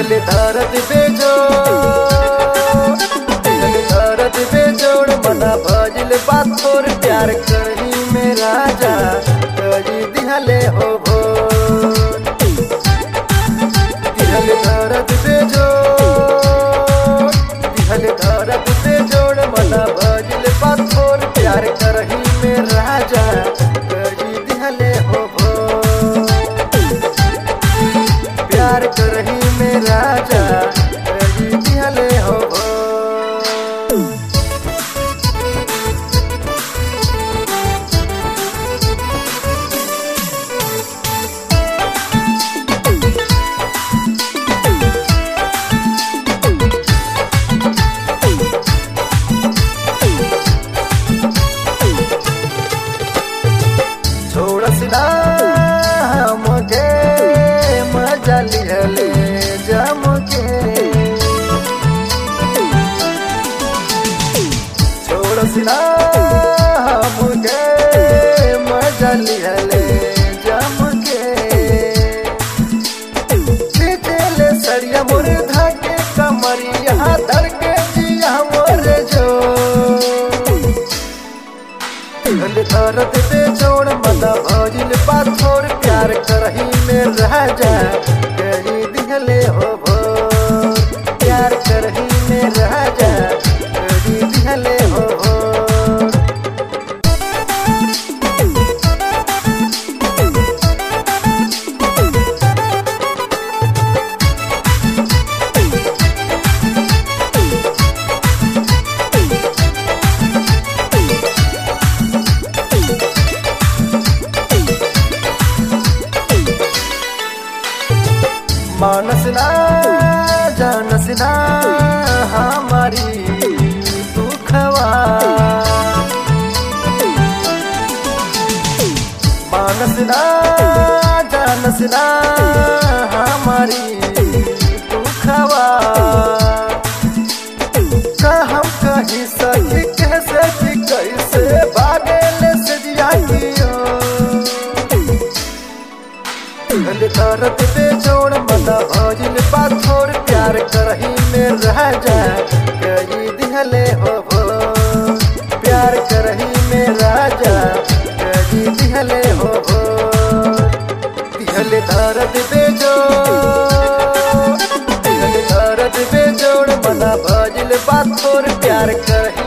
दिहल दर्द बेजोड़ दिहल दर्द बेजोड़ मना भजिल बात तोर प्यार करही में राजा करी दिहले हो भोर दिहल दर्द बेजोड़ दिहल दर्द बेजोड़ मना भजिल बात तोर प्यार करही में राजा करी दिहले हो भोर प्यार करही में राजा कही दिहले हो भो। छोड़स ना हमके मजा लिहले जमके छोड़स ना हमके मजा लिहले जमके खींचले सरिया मोर धाके कमरिया धर के जिया मोर जो दिहल दर्द पे जोड़ मना भजिल पाथोर प्यार करही में राजा कही दिहले हो भो प्यार करही में राजा कही दिहले हो भो मानस ना जानस ना हमारी दुखवा मानस ना जानस ना हमारी दुखवा का हम कहीं सही कैसे कि कैसे भागेल से जिया कियो दिल दर्द पे जोड़ मना भजिल पाथोर प्यार करही में राजा कही दिहले हो भो प्यार करही में राजा कही दिहले हो भो दिहल दर्द पे जोड़ दिहल दर्द पे जोड़ मना भजिल पाथोर प्यार करही